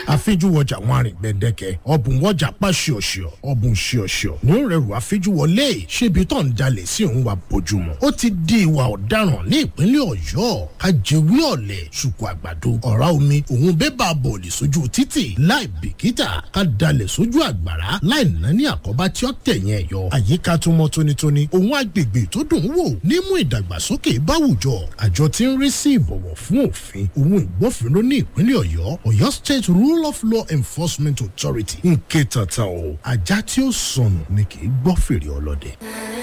àfijúwọjà wọn àrìn gbẹ̀dẹ̀kẹ̀ ọ̀bùn wọjà pa ṣíọ̀ṣíọ̀ ọ̀bùn ṣíọ̀ṣíọ̀ ní ó rẹrù àfijúwọlé ṣébi tó ń jalè sí òun wa bójúmu ó ti di ìwà ọ̀daràn ní ìpínlẹ̀ ọ̀yọ́ kájẹwé ọ̀lẹ̀ ṣùkú àgbàdo ọ̀rá omi òun bébà bọ̀ọ̀lì sójú títì láì bìkítà ká dalẹ̀ sójú àgbàrá láì ná ní àkọ́bá tí ó tẹ̀yìn ẹ̀yọ àyíká tó mọ́ tónítóní òun agbègbè tó dùn ún wò nímú ìdàgbàsókè báwùjọ àjọ tí ń rí sí ìbọ̀wọ̀ fún òfin òun ìgbófinró ní ìpínlẹ̀ ọ̀yọ́ ọ̀yọ́ state rule of law enforcement authority ń ké tata o ajá tí ó sọnù ni kì í gbọ́ fèrè ọlọ́dẹ.